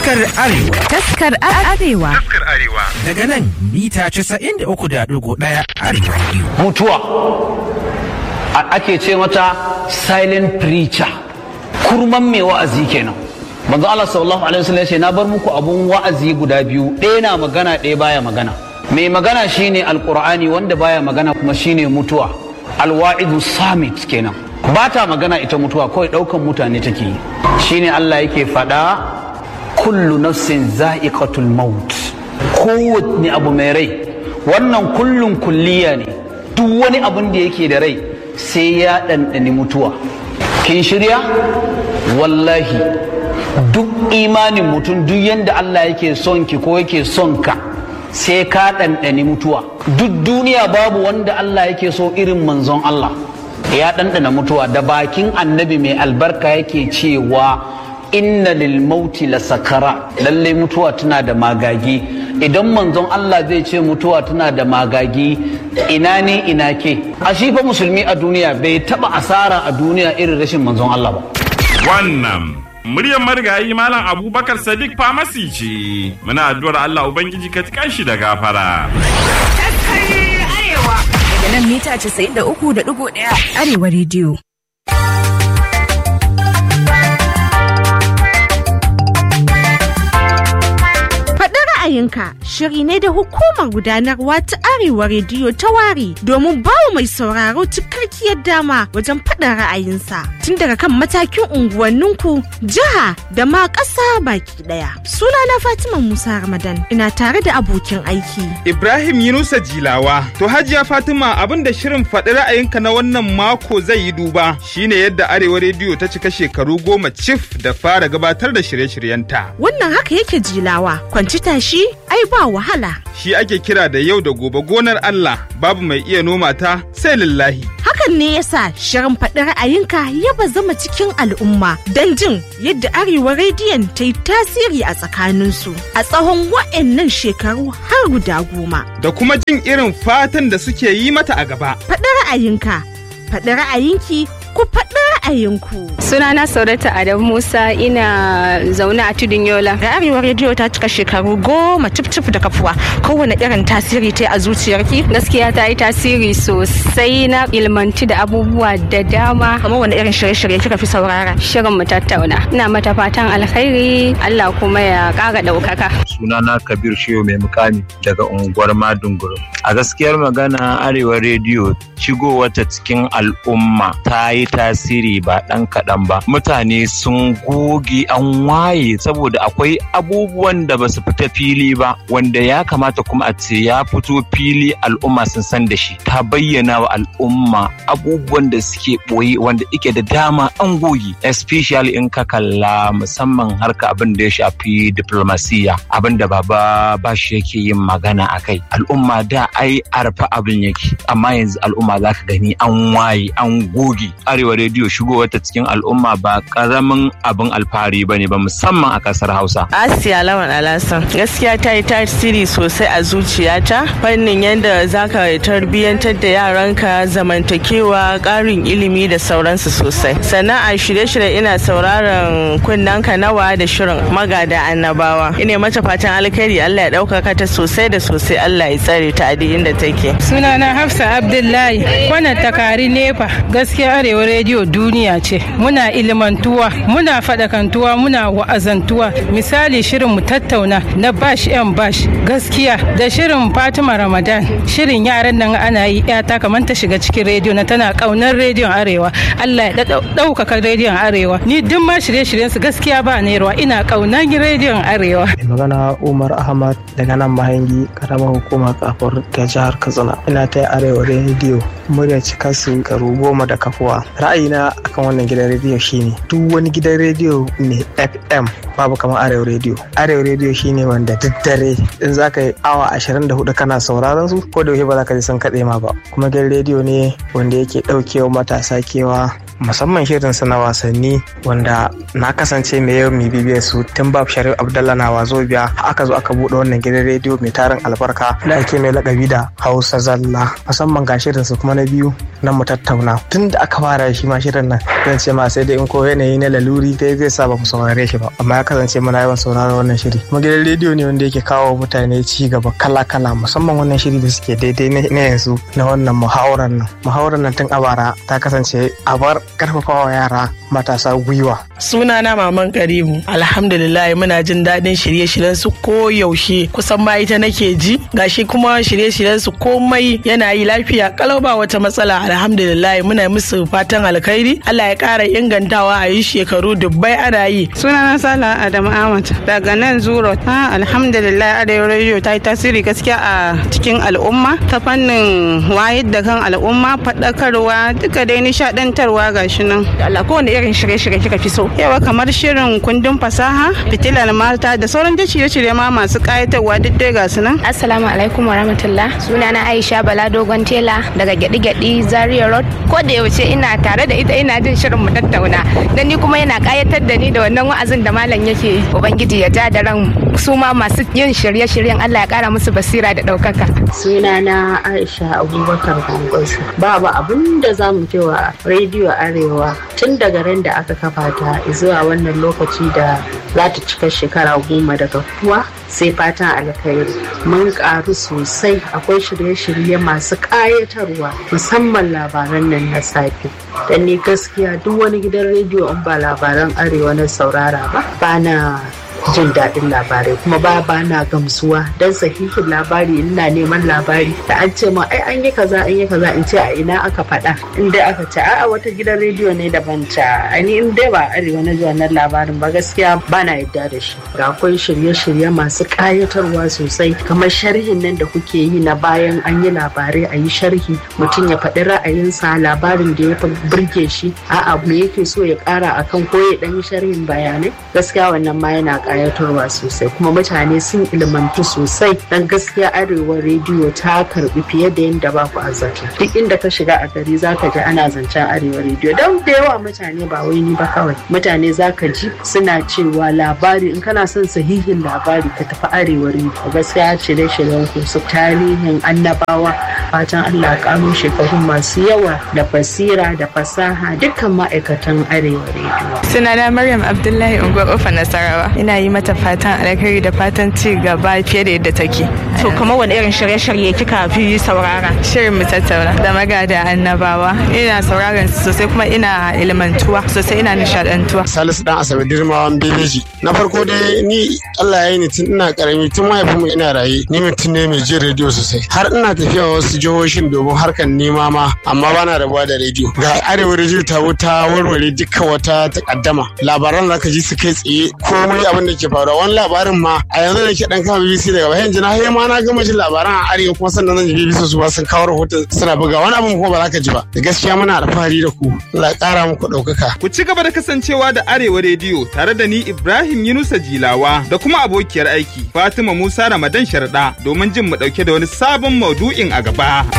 Taskar Arewa. Taskar Arewa. Taskar Arewa. Daga nan mita 93.1 Arewa Radio. mutuwa A- ake ce mata silent preacher kurman mai wa'azi kenan manzo Allah sallallahu alaihi wasallam ya ce na bar muku abun wa'azi guda biyu ɗaya na magana ɗaya baya magana mai magana shine alqur'ani wanda baya magana kuma shine mutuwa alwa'idu samit kenan ba ta magana ita mutuwa kawai ɗaukan mutane take yi shine Allah yake faɗa kullu nafsin za'iqatul maut kowanne abu mai rai wannan kullun kulliya ne duk wani abun da yake da rai sai ya ɗanɗani mutuwa kin shirya wallahi duk imanin mutum duk yadda Allah yake son ki ko yake son ka sai ka ɗanɗani mutuwa duk duniya babu wanda Allah yake so irin manzon Allah ya ɗanɗana mutuwa da bakin annabi mai albarka yake cewa inna lil mauti la sakara lalle mutuwa tana da magagi idan manzon Allah zai ce mutuwa tana da magagi ina ne ina ke a shi fa musulmi a duniya bai taba asara a duniya irin rashin manzon Allah ba Wannan muryar marigayi Malam Abubakar Sadiq Famasi ce. Muna addu'ar Allah Ubangiji ka tikan shi da gafara. Daga nan mita 93.1 Arewa Radio. Faɗi ra'ayinka shiri ne da hukumar gudanarwa ta Arewa Rediyo ta ware domin bawa mai sauraro cikakkiyar dama wajen faɗin ra'ayinsa tun daga kan matakin unguwanninku, jiha da ma ƙasa baki ɗaya. Sunana Fatima Musa Ramadan ina tare da abokin aiki. Ibrahim Yunusa Jilawa. To Hajiya Fatima abin da shirin faɗi ra'ayinka na wannan mako zai yi duba shine yadda Arewa Rediyo ta cika shekaru goma cif da fara gabatar da shirye-shiryenta. Wannan haka yake jilawa, kwanci tashi ai ba wahala. Shi ake kira da yau da gobe gonar Allah babu mai iya noma ta sai lillahi. Hakan ne yasa shirin faɗi ra'ayinka ya bazama cikin al'umma don jin yadda Arewa Rediyon ta yi tasiri a tsakaninsu a tsawon wa'annan shekaru har guda goma. Da kuma jin irin fatan da suke yi mata a gaba. Faɗi ra'ayinka, faɗi ra'ayinki, ku faɗi ra'ayinku. Sunana Saurata Adam Musa ina zaune a Tudun Yola. Da Arewa Rediyo ta cika shekaru goma cif da kafuwa kowane irin tasiri ta yi a zuciyarki. Gaskiya ta yi tasiri sosai na ilmanci da abubuwa da dama. Kamar wani irin shirye-shirye kika fi saurara. Shirin mu tattauna. Ina mata fatan alkhairi Allah kuma ya ƙara ɗaukaka. sunana kabir shehu mai mukami daga unguwar madunguru a gaskiyar magana arewa rediyo shigowarta cikin al'umma ta yi tasiri ba ɗan kaɗan ba mutane sun goge an waye saboda akwai abubuwan da ba su fita fili ba wanda ya kamata kuma a ce ya fito fili al'umma sun san da shi ta bayyana wa al'umma abubuwan da suke ɓoye wanda ike da dama an goge especially in ka kalla musamman harka abin da ya shafi diplomasiya abin da baba bashi yake yin magana a kai al'umma da ai arfa abin yake amma yanzu al'umma za ka gani an waye an goge arewa rediyo shigowar ta cikin al'umma ba karamin abin alfahari ba ne ba musamman a kasar hausa Asiya Lawan Alasan gaskiya ta yi tasiri sosai a zuciyata fannin yadda za ka tarbiyyantar da yaranka zamantakewa ƙarin ilimi da sauransu sosai sannan a shirye-shirye ina sauraron kunnanka nawa da shirin magada annabawa ina mata fatan alkhairi Allah ya ɗaukaka ta sosai da sosai Allah ya tsare ta a duk inda take Sunana Hafsa Abdullahi wannan takari nefa gaskiya arewa rediyo duniya ce muna ilmantuwa muna faɗakantuwa muna wa'azantuwa misali shirin mu tattauna na bash yan bash gaskiya da shirin Fatima Ramadan shirin yaran nan ana yi yata kamar ta shiga cikin rediyo na tana kaunar rediyon arewa Allah ya ɗaukaka rediyon arewa ni duk ma shirye-shiryen su gaskiya ba nerwa ina kaunar rediyon arewa magana Umar Ahmad daga nan mahangi karamar hukumar kafar ta jihar Katsina. Ina ta arewa rediyo murya cika su karu goma da kafuwa. Ra'ayina akan wannan gidan rediyo shine duk wani gidan rediyo ne FM babu kamar arewa rediyo. Arewa rediyo shine wanda duk dare in za ka yi awa 24 kana sauraron su ko da yaushe ba za ka ji sun kaɗe ma ba. Kuma gidan rediyo ne wanda yake ɗaukewa matasa kewa musamman shirin su na wasanni wanda na kasance mai yau mai bibiyar su tun babu sharif abdallah na wazo biya aka zo aka buɗe wannan gidan rediyo mai tarin albarka da ake mai lakabi da hausa zalla musamman ga shirin su kuma zama na biyu nan mu tattauna tun da aka fara shi ma shirin nan zan ce ma sai dai in ko yanayi na laluri dai zai sa ba mu saurare shi ba amma ya kasance muna yawan sauraron wannan shiri kuma gidan rediyo ne wanda yake kawo mutane ci gaba kala kala musamman wannan shiri da suke daidai na yanzu na wannan muhawarar nan muhawarar nan tun a bara ta kasance a bar karfafawa yara matasa gwiwa sunana maman karimu alhamdulillah muna jin daɗin shirye-shiryen su ko yaushe kusan ma ita nake ji gashi kuma shirye-shiryen su komai yana yi lafiya kalau ba wata matsala alhamdulillah muna musu fatan alkhairi Allah ya ƙara ingantawa a yi shekaru dubbai ana yi sunana sala adamu ahmad daga nan zuro ha alhamdulillah arewa radio ta yi tasiri gaskiya a cikin al'umma ta fannin wayar da kan al'umma faɗakarwa duka dai nishaɗantarwa gashi nan Allah kowane irin shirye-shirye kika fi so yawa kamar shirin kundin fasaha fitilar mata da sauran da shirye-shirye ma masu ƙayatarwa duk dai gasu nan assalamu alaikum warahmatullah sunana aisha bala dogon tela daga gyaɗi-gyaɗi zaria road ko da yaushe ina tare da ita ina jin shirin mu tattauna dan ni kuma yana ƙayatar da ni da wannan wa'azin da malam yake yi ubangiji ya ja da ran su ma masu yin shirye-shiryen Allah ya ƙara musu basira da ɗaukaka sunana aisha abubakar gwangwasu babu abin da za mu cewa rediyo arewa tun daga ran da aka kafa ta zuwa wannan lokaci da za ta cika shekara goma daga kuwa sai fatan alkhairi mun karu sosai akwai shirye-shirye masu ƙayatarwa musamman labaran nan na safe dan ni gaskiya duk wani gidan rediyo in ba labaran arewa na saurara ba ba na jin daɗin labarai kuma ba ba na gamsuwa don sahihin labari ina neman labari da an ce ma ai an yi kaza an yi kaza in ce a ina aka faɗa in dai aka ce a'a wata gidan rediyo ne daban ta ani in dai ba arewa na ji wannan labarin ba gaskiya ba na yadda da shi ga akwai shirye-shirye masu ƙayatarwa sosai kamar sharhin nan da kuke yi na bayan an yi labarai a yi sharhi mutum ya faɗi ra'ayinsa labarin da ya burge shi a'a me yake so ya ƙara akan ko ya ɗan yi sharhin bayanai gaskiya wannan ma yana kayatarwa sosai kuma mutane sun ilmantu sosai dan gaskiya arewa rediyo ta karbi fiye da yadda ba ku azzata duk inda ka shiga a gari zaka ji ana zancen arewa rediyo don da yawa mutane ba wai ni ba kawai mutane zaka ji suna cewa labari in kana son sahihin labari ka tafi arewa rediyo gaskiya shirye shiryen ku su tarihin annabawa fatan Allah karo shekaru masu yawa da basira da fasaha dukkan ma'aikatan arewa rediyo sunana maryam abdullahi unguwar ofa nasarawa ina yi mata fatan alkhairi da fatan ci gaba fiye da yadda take. To kamar wani irin shirye-shirye kika fi saurara? Shirin mu tattauna da magada annabawa. Ina sauraron su sosai kuma ina ilmantuwa sosai ina nishadantuwa. Salisu dan Asabe Dirmawan Bebeji. Na farko dai ni Allah ya yi ni tun ina karami tun mahaifin mu ina raye ni mutum ne mai jin rediyo sosai. Har ina tafiya wasu jihohin domin harkar nema ma amma bana rabuwa da rediyo. Ga arewa rediyo ta wuta warware dukkan wata takaddama. Labaran zaka ji su kai tsaye komai abin da ke faruwa wani labarin ma a yanzu da ke dan kama BBC daga bayan jina har ma na gama jin labaran a arewa kuma sannan zan ji BBC su ba sun kawo rahoton suna buga wani abin kuma ba za ka ji ba da gaskiya muna alfahari da ku Allah ya kara muku ɗaukaka. Ku ci gaba da kasancewa da Arewa Rediyo tare da ni Ibrahim Yunusa Jilawa da kuma abokiyar aiki Fatima Musa Ramadan Sharda domin jin mu ɗauke da wani sabon maudu'in a gaba.